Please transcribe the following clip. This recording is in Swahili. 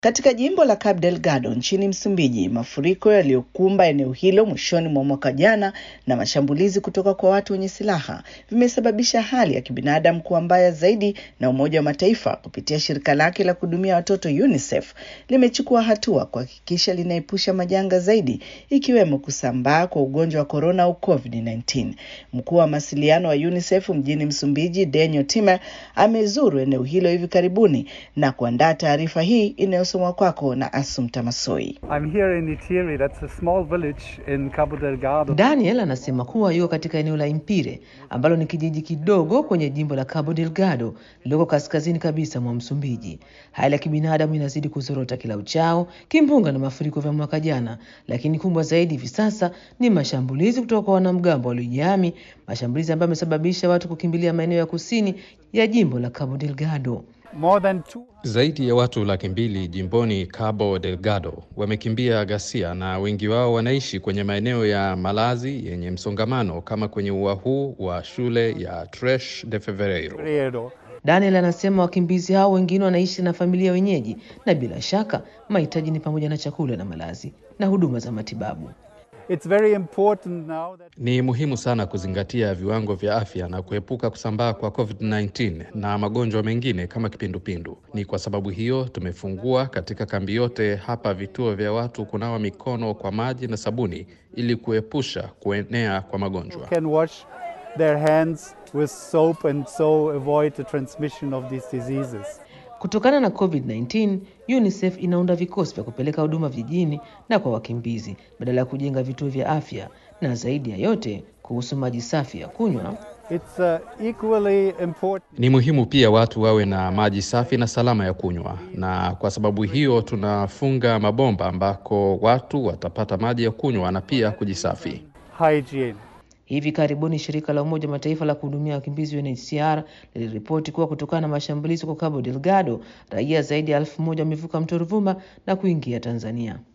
Katika jimbo la Cabo Delgado nchini Msumbiji, mafuriko yaliyokumba eneo hilo mwishoni mwa mwaka jana na mashambulizi kutoka kwa watu wenye silaha vimesababisha hali ya kibinadamu kuwa mbaya zaidi, na Umoja wa Mataifa kupitia shirika lake la kuhudumia watoto UNICEF limechukua hatua kuhakikisha linaepusha majanga zaidi, ikiwemo kusambaa kwa ugonjwa wa korona au COVID-19. Mkuu wa mawasiliano wa UNICEF mjini Msumbiji, Daniel Timer, amezuru eneo hilo hivi karibuni na kuandaa taarifa hii inayo Somwa kwako na Asumta Masoi. I'm here in Itiri, that's a small village in Cabo Delgado. Daniel anasema kuwa yuko katika eneo la Impire ambalo ni kijiji kidogo kwenye jimbo la Cabo Delgado lililoko kaskazini kabisa mwa Msumbiji. Hali ya kibinadamu inazidi kuzorota kila uchao, kimbunga na mafuriko vya mwaka jana, lakini kubwa zaidi hivi sasa ni mashambulizi kutoka kwa wanamgambo waliojihami, mashambulizi ambayo yamesababisha watu kukimbilia maeneo ya kusini ya jimbo la Cabo Delgado. More than two... Zaidi ya watu laki mbili jimboni Cabo Delgado wamekimbia ghasia na wengi wao wanaishi kwenye maeneo ya malazi yenye msongamano kama kwenye ua huu wa shule ya Tres de Fevereiro. Daniel anasema wakimbizi hao wengine wanaishi na familia wenyeji, na bila shaka mahitaji ni pamoja na chakula na malazi na huduma za matibabu. It's very important now that... Ni muhimu sana kuzingatia viwango vya afya na kuepuka kusambaa kwa COVID-19 na magonjwa mengine kama kipindupindu. Ni kwa sababu hiyo tumefungua katika kambi yote hapa vituo vya watu kunawa mikono kwa maji na sabuni ili kuepusha kuenea kwa magonjwa. Can wash their hands with soap and so avoid the transmission of these diseases. Kutokana na COVID-19, UNICEF inaunda vikosi vya kupeleka huduma vijijini na kwa wakimbizi badala ya kujenga vituo vya afya, na zaidi ya yote kuhusu maji safi ya kunywa. It's uh, equally important. Ni muhimu pia watu wawe na maji safi na salama ya kunywa, na kwa sababu hiyo tunafunga mabomba ambako watu watapata maji ya kunywa na pia kujisafi. Hygiene. Hivi karibuni shirika la Umoja wa Mataifa la kuhudumia wakimbizi UNHCR liliripoti kuwa kutokana na mashambulizi kwa Cabo Delgado, raia zaidi ya elfu moja wamevuka mto Ruvuma na kuingia Tanzania.